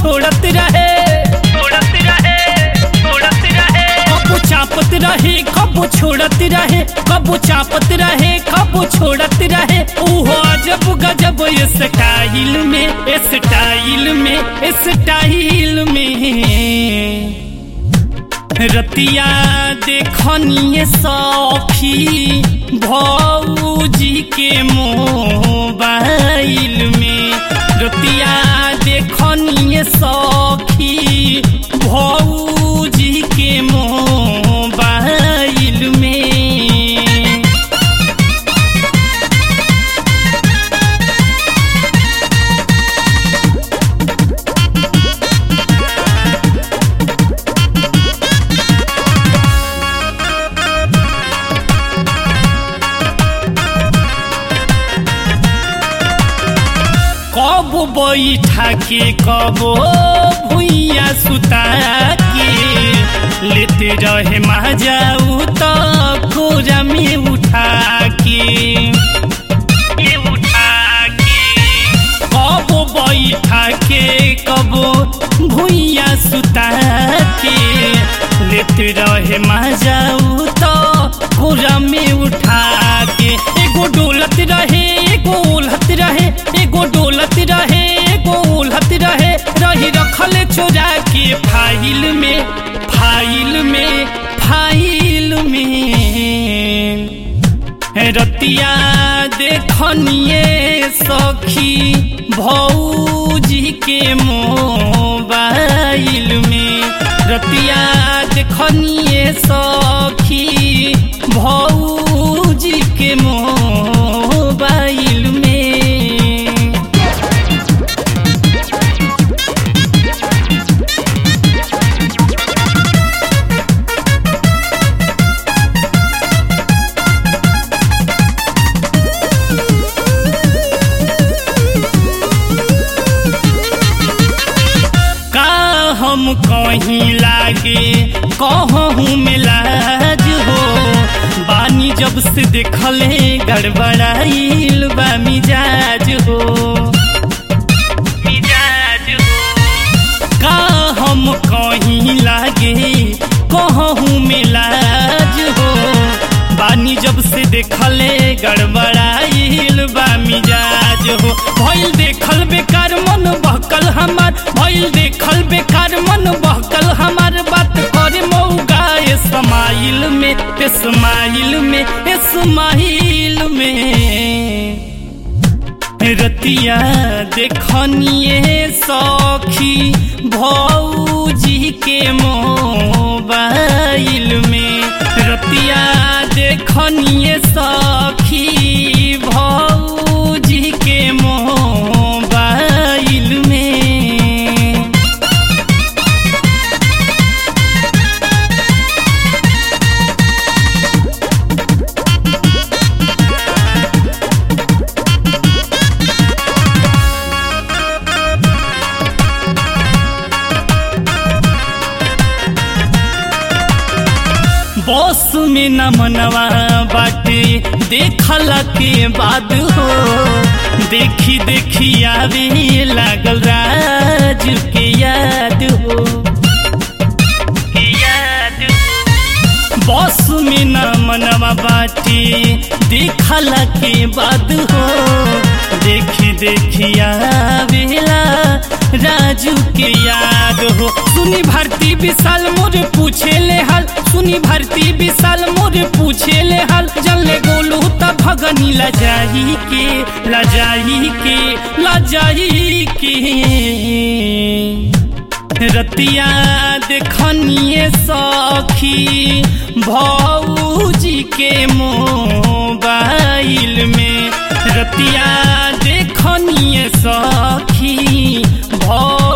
छोड़त रहे छोड़त रहे छोड़त रहे कबो चापत रहे कबो छोड़त रहे कबो चापत रहे कबो छोड़त रहे ओहो अजब गजब स्टाइल में स्टाइल में स्टाइल में रतिया देखनिए सखी भौजी के मोबाइल में रतिया देखनिए सखी भौजी के मोबाइल में कब बैठा के कब भुइया सुता के लेते रहे जाऊ तो कोरा में उठा के ये उठा के कब बैठा के कब भुइया सुता के लेते रहे जाऊ तो कोरा में उठा के एगो डोलत रहे एगो उलहत रहे एगो डोलत रहे एगो उलहत रहे रही रखल चोरा के फाइल में फाइल में फाइल में रतिया देखनिए सखी भौजी के मोबाइल में रतिया देखनिए सखी भौजी के मोबाइल में का हम कहीं लागे कहूँ में लाज हो बानी जब से देखले गड़बड़ाइल बा मिजाज हो मिजाज हो का हम कहीं लागे कहूँ में लाज हो बानी जब से देखले गड़बड़ाइल बा मिजाज हो भइल देखल बेकार मन बहकल हमार भइल देखल बेकार मन बहकल हमार बात करे मौगा स्माइल में स्माइल में स्माइल में रतिया देखनिए सखी भौजी के मोबाइल में रतिया देखनिए सखी भौजी के मोबाइल में बस में न मनवा बाटे देखला के बाद हो देखी देखी आवे लागल राज के याद हो के याद हो। बस में न मनवा बाटे देखला के बाद हो देखी देखी आवेला राजू के याद हो सुनी भारती विशाल मोर पूछे ले हाल सुनी भारती विशाल मोर पूछे ले हाल जल्ले गोलू त भगनी लजाई के लजाई के लजाई के रतिया देखनिए सखी भौजी के मोबाइल में रतिया देखनिए सखी भौ